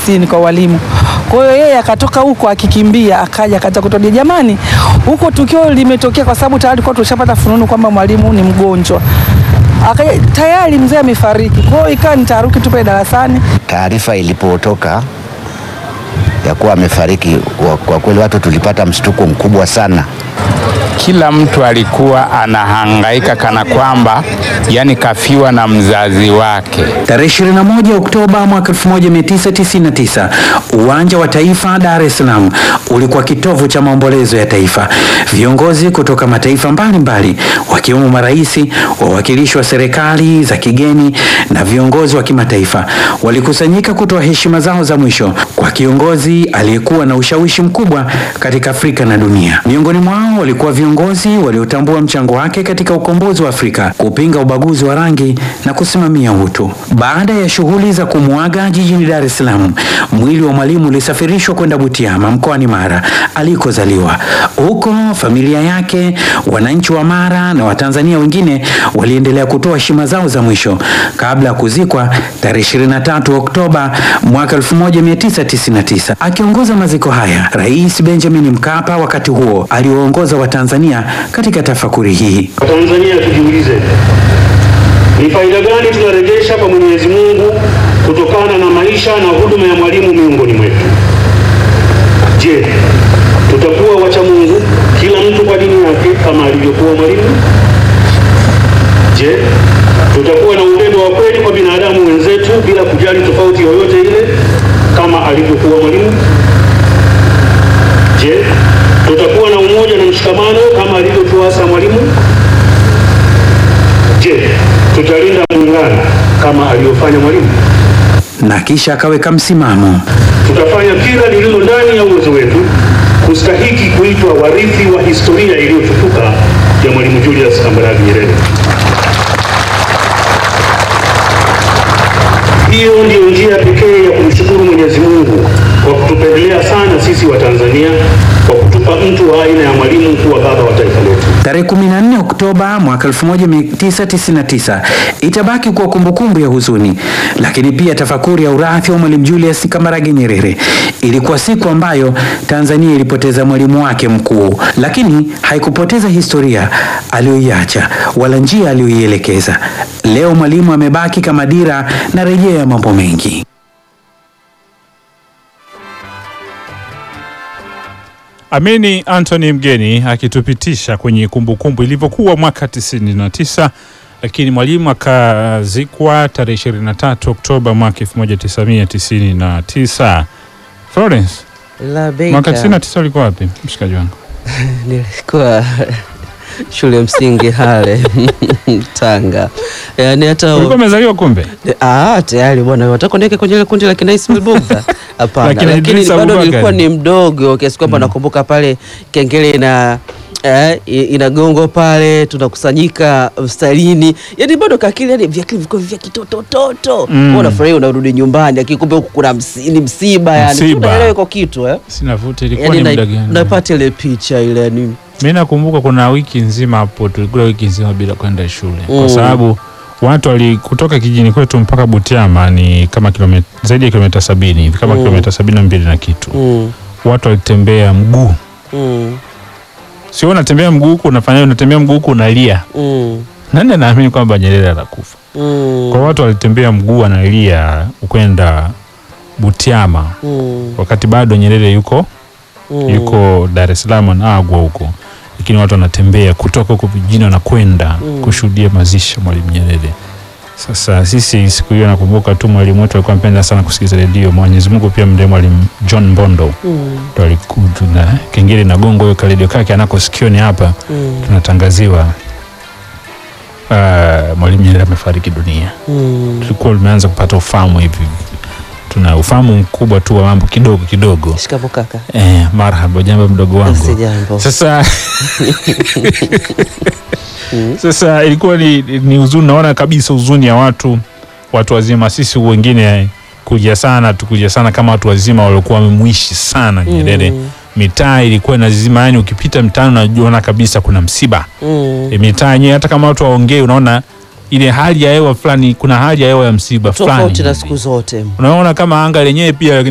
ofisini kwa walimu. Kwa hiyo yeye akatoka huko akikimbia, akaja akaanza kutuambia, jamani, huko tukio limetokea kwa sababu tayari kwa tushapata fununu kwamba mwalimu ni mgonjwa. Akaja tayari mzee amefariki. Kwa hiyo ikawa ni taharuki tu pale darasani. Taarifa ilipotoka ya kuwa amefariki, kwa- kwa kweli watu tulipata mshtuko mkubwa sana. Kila mtu alikuwa anahangaika kana kwamba yani kafiwa na mzazi wake. Tarehe 21 Oktoba mwaka 1999, uwanja wa Taifa Dar es Salaam ulikuwa kitovu cha maombolezo ya taifa. Viongozi kutoka mataifa mbalimbali wakiwemo marais, wawakilishi wa serikali za kigeni na viongozi wa kimataifa walikusanyika kutoa heshima zao za mwisho kwa kiongozi aliyekuwa na ushawishi mkubwa katika Afrika na dunia. Miongoni mwao walikuwa viongozi waliotambua mchango wake katika ukombozi wa Afrika, kupinga ubaguzi wa rangi na kusimamia utu. Baada ya shughuli za kumuaga jijini Dar es Salaam, mwili wa mwalimu ulisafirishwa kwenda Butiama mkoani Mara alikozaliwa. Huko familia yake, wananchi wa Mara na Watanzania wengine waliendelea kutoa heshima zao za mwisho kabla ya kuzikwa tarehe 23 Oktoba mwaka 1999. Akiongoza maziko haya, Rais Benjamin Mkapa wakati huo aliwaongoza Watanzania katika tafakuri hii. Watanzania tujiulize, ni faida gani tunarejesha kwa Mwenyezi Mungu kutokana na maisha na huduma ya mwalimu miongoni mwetu? Je, tutakuwa wacha Mungu kila mtu kwa dini yake kama alivyokuwa mwalimu? Je, tutakuwa na upendo wa kweli kwa binadamu wenzetu bila kujali tofauti yoyote ile kama alivyokuwa mwalimu? Je, tutakuwa na umoja na mshikamano kama alivyotuasa mwalimu? Je, tutalinda muungano kama alivyofanya mwalimu? Na kisha akaweka msimamo. Tutafanya kila lililo ndani ya uwezo wetu kustahiki kuitwa warithi wa historia iliyotukuka ya Mwalimu Julius Kambarage Nyerere. Hiyo ndiyo njia pekee ya kumshukuru Mwenyezi Mungu kwa kutupendelea sana sisi wa Tanzania kwa kutupa mtu wa aina ya mwalimu kuwa baba wa taifa letu. Tarehe 14 Oktoba mwaka 1999 itabaki kuwa kumbukumbu ya huzuni, lakini pia tafakuri ya urithi wa Mwalimu Julius Kambarage Nyerere. Ilikuwa siku ambayo Tanzania ilipoteza mwalimu wake mkuu, lakini haikupoteza historia aliyoiacha wala njia aliyoielekeza. Leo mwalimu amebaki kama dira na rejea ya mambo mengi. Amini Anthony Mgeni akitupitisha kwenye kumbukumbu ilivyokuwa mwaka 99 lakini mwalimu akazikwa tarehe 23 Oktoba mwaka 1999. Florence, La Beka. mwaka 99 ulikuwa wapi mshikaji wangu? Nilikuwa shule ya msingi Hale Tanga. Yaani hata Ulikuwa umezaliwa kumbe? ah, tayari bwana, wataka niweke kwenye ile kundi la kina Ismail Bugdha? Hapana, Lakini lakini Idrisa bado Abubakar. nilikuwa ni mdogo kiasi kwamba nakumbuka pale kengele ina Eh, i- inagongwa pale tunakusanyika mstarini, yani bado kakili, yani vyakili vilikuwa vya kitotototo Mm. mm. Unafurahia, unarudi nyumbani, lakini kumbe huku kuna msi, ni msiba, yani Msiba. tunaelewa iko kitu eh? Sina vuta, ilikuwa Yani ni na- muda gani? napata ile picha ile yani Mimi nakumbuka kuna wiki nzima hapo tulikula wiki nzima bila kwenda shule Mm. kwa sababu watu wali kutoka kijijini kwetu mpaka Butiama ni kama kilomita zaidi ya kilomita sabini hivi kama Mm. kilomita sabini na mbili na kitu. mm. Watu walitembea mguu, Mm. sio unatembea mguu huku unafanya unatembea mguu huku unalia. Mm. Nani anaamini kwamba Nyerere anakufa? Mm. Kwa watu walitembea mguu analia kwenda Butiama Mm. wakati bado Nyerere yuko Mm. yuko Dar es Salaam anaagwa huko, lakini watu wanatembea kutoka huko vijijini wanakwenda Mm. kushuhudia mazishi ya Mwalimu Nyerere. Sasa sisi siku hiyo nakumbuka tu mwalimu wetu alikuwa mpenda sana kusikiza redio. Mwenyezi Mungu pia mdee mwalimu John Mbondo Mm. ndo alikuja na kengele na gongo hiyo karedio kake anako sikioni hapa Mm. tunatangaziwa uh, Mwalimu Nyerere amefariki dunia. Mm. Tulikuwa tumeanza kupata ufahamu hivi, tuna ufahamu mkubwa tu wa mambo kidogo kidogo. Shikamoo kaka. Eh, marhaba, jambo mdogo wangu. Sijambo. Sasa sasa ilikuwa ni, ni huzuni, naona kabisa huzuni ya watu watu wazima, sisi wengine kuja sana tukuja sana kama watu wazima waliokuwa wamemwishi sana Nyerere. Mm. Mitaa ilikuwa inazima, yani ukipita mtaani unaona kabisa kuna msiba. Mm. E, mitaa yenyewe hata kama watu waongee, unaona ile hali ya hewa fulani, kuna hali ya hewa ya msiba fulani Tofauti na hivi. siku zote. Unaona kama anga lenyewe pia